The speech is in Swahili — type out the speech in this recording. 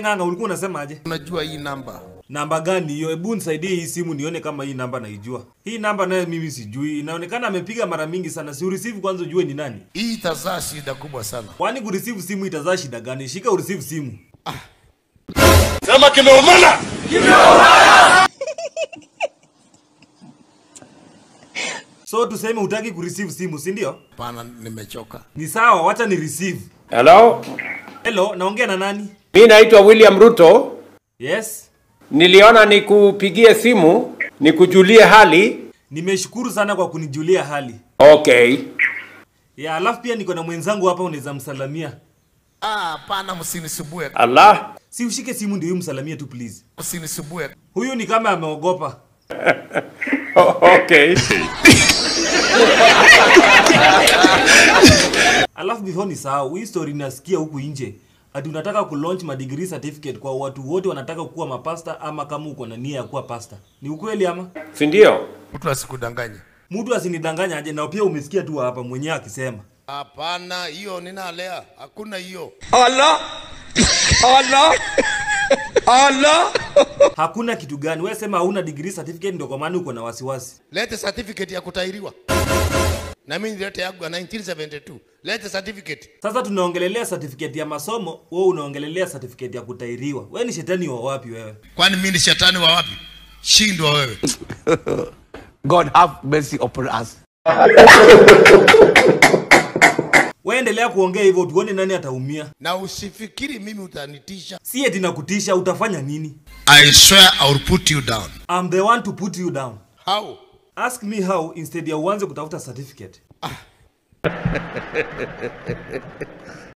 ng'ang'a ulikuwa unasemaje? Unajua hii namba Namba gani hiyo? Hebu nisaidie hii simu nione kama hii namba naijua. Hii namba nayo mimi sijui. Inaonekana amepiga mara mingi sana. Si ureceive kwanza ujue ni nani. hii itazaa shida kubwa sana. Kwani kureceive simu itazaa shida gani? Shika ureceive simu. Sema kimeumana. So tuseme hutaki kureceive simu, si ndio? Hapana, nimechoka. Ni sawa, wacha ni receive. Hello, Hello, naongea na nani? mi naitwa William Ruto. Yes. Niliona nikupigie simu nikujulie hali. Nimeshukuru sana kwa kunijulia hali. Okay. Ya, alafu pia niko na mwenzangu hapa unaweza msalamia. Ah, hapana, msinisubue, Allah. Si ushike simu ndio msalamie tu please. msinisubue. Huyu ni kama ameogopa. O- okay. Alafu before ni sahau, hii story nasikia huku nje. Ati unataka kulaunch ma degree certificate kwa watu wote wanataka kuwa mapasta ama kama uko na nia ya kuwa pasta. Ni ukweli ama? Si ndio? Mtu asikudanganye. Mtu asinidanganya aje na pia umesikia tu hapa mwenyewe akisema. Hapana, hiyo ninalea, hakuna hiyo. Hakuna kitu gani. Wewe sema hauna degree certificate ndio kwa maana uko na wasiwasi. Lete certificate ya kutairiwa. Na mimi nilete yangu ya 1972. Lete certificate. Sasa tunaongelelea certificate ya masomo, wewe unaongelelea certificate ya kutairiwa. Wewe ni shetani wa wapi wewe? Kwani mimi ni shetani wa wapi? Shindwa wewe. God have mercy upon us. Wewe endelea kuongea hivyo tuone nani ataumia. Na usifikiri mimi utanitisha. Si eti nakutisha utafanya nini? I swear I will put you down. I'm the one to put you down. How? Ask me how instead ya uanze kutafuta certificate.